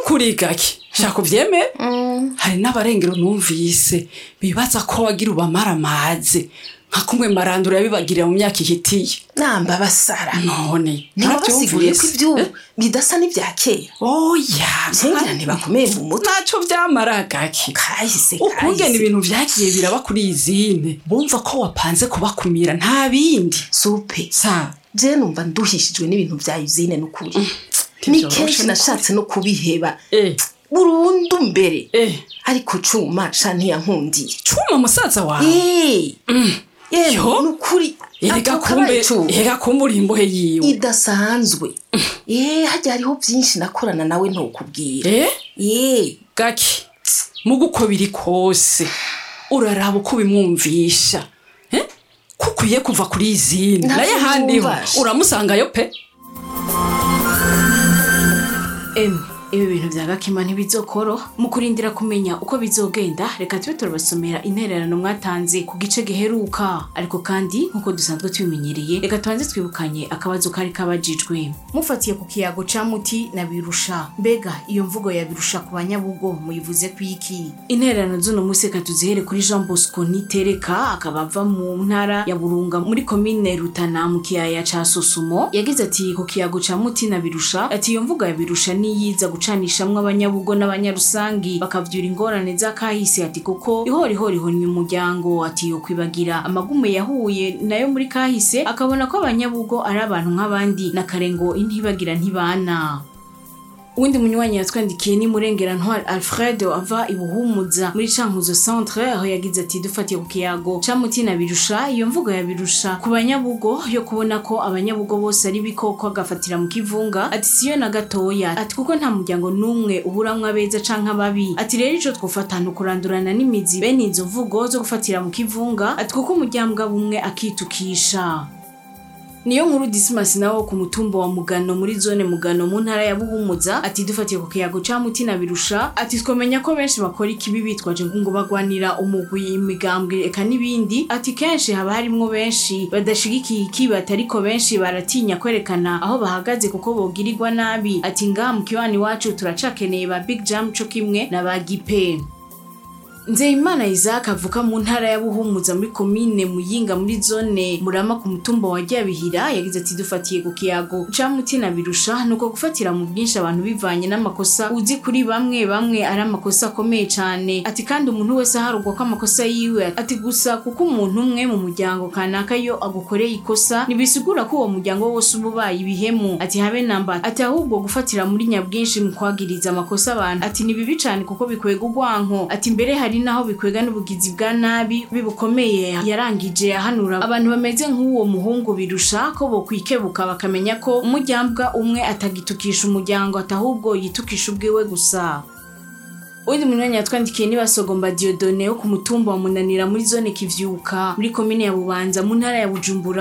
n'ukuri gake shaka uvyemere hari n'abarengero numvise bibaza ko wagira ubamara amazi nka kumwe marandura yabibagirira mu myaka ihitiye namba basara none ntibabasiguriye ko naravyumvise. ivy'ubu bidasa n'ivya kera oya nsengera ntibakomeye mu mutwe naco vyamara gake kahise ukungena kahise ibintu vyagiye biraba kuri iyi zine bumva ko wapanze kubakumira nta bindi supe sa je numva nduhishijwe n'ibintu vya izine n'ukuri ni ntivyoroshe kenshi n'ukuri. nashatse no kubiheba eh burundu mbere eh ariko cuma sha ntiyankundiye cuma musaza wawe Eh, Yo. yewe nukuri erega atoka kumbe abaye cuma. erega kumbe uri imbohe yiwe idasanzwe eh hajya hariho byinshi nakorana nawe ntokubwira eh eh gake mugo uko biri kose uraraba uko ubimwumvisha eh? ko ukwiye kuva kuri iyi zine Ntabyo naye handiho yumva. uramusangayo pe Emwe ibi bintu vya gakima ntibizokoro mu kurindira kumenya uko bizogenda reka tube turabasomera intererano mwatanze ku gice giheruka ariko kandi nk'uko dusanzwe tubimenyereye reka tubanze twibukanye akabazo kari kabajijwe mufatiye ku kiyago ca muti na birusha mbega iyo mvugo ya birusha ku banyabugo muyivuze kwiki intererano z'uno munsi reka tuzihere kuri jean bosco nitereka akaba ava mu ntara ya burunga muri komine rutana mu kiyaya ca sosumo yagize ati ku kiyago ca muti na birusha ati iyo mvugo ya birusha niyiza gucanishamwo abanyabugo n'abanyarusangi bakavyura ingorane z'akahise ati kuko ihorihori ihonye umuryango ati yo kwibagira amagume yahuye nayo muri kahise akabona ko abanyabugo ari abantu nk'abandi na kare ngo intibagira ntibana uwundi munywanyi yatwandikiye ni murengera ntwari alfred ava ibuhumuza muri cankuzo centre aho yagize ati dufatiye ku kiyago ca mutina birusha iyo mvugo ya birusha ku banyabugo yo kubona ko abanyabugo bose ari bikoko agafatira mu kivunga ati siyo na gatoya ati kuko nta muryango n'umwe uburamwo abeza canke ababi ati rero ico twofata ni ukurandurana n'imizi bene izo mvugo zo gufatira mu kivunga ati kuko umuryango bumwe akitukisha niyo nkuru disimasi nawo ku mutumba wa mugano muri zone mugano mu ntara ya buhumuza ati dufatiye ku kiyago ca mutina birusha ati twamenya ko benshi bakora ikibi bitwaje ngo bagwanira umugwi imigambwe eka n'ibindi ati kenshi haba harimwo benshi badashigikiye ikibi ariko benshi baratinya kwerekana aho bahagaze kuko bogirirwa nabi ati ngaha mu kiwani wacu turacakeneye ba big jam co kimwe na ba gipe Nzeyimana Isaac avuka mu ntara ya Buhumuza muri komine Muyinga muri zone Murama ku mutumba wa Ryabihira yagize ati dufatiye ku kiyago ca mutina birusha nuko gufatira mu bwinshi abantu bivanye n'amakosa uzi kuri bamwe bamwe ari amakosa akomeye cane ati kandi umuntu wese aharugwa ko amakosa yiwe ati gusa kuko umuntu umwe mu muryango kanaka yo agukoreye ikosa ntibisigura ko uwo muryango wose uba ubaye ibihemu ati habe namba ati ahubwo gufatira muri nyabwinshi mu kwagiriza amakosa abantu ati ni bibi cane kuko bikwega urwanko ati mbere hari naho bikwega n'ubugizi bwa nabi bibukomeye yarangije ahanura abantu bameze nk'uwo muhungu birusha ko bokwikebuka bakamenya ko umujyambwa umwe atagitukisha umuryango atahubwo yitukisha ubwiwe gusa uwundi munyanya yatwandikiye ni basogomba diodone wo ku mutumba wa munanira muri zone kivyuka muri komine ya bubanza mu ntara ya bujumbura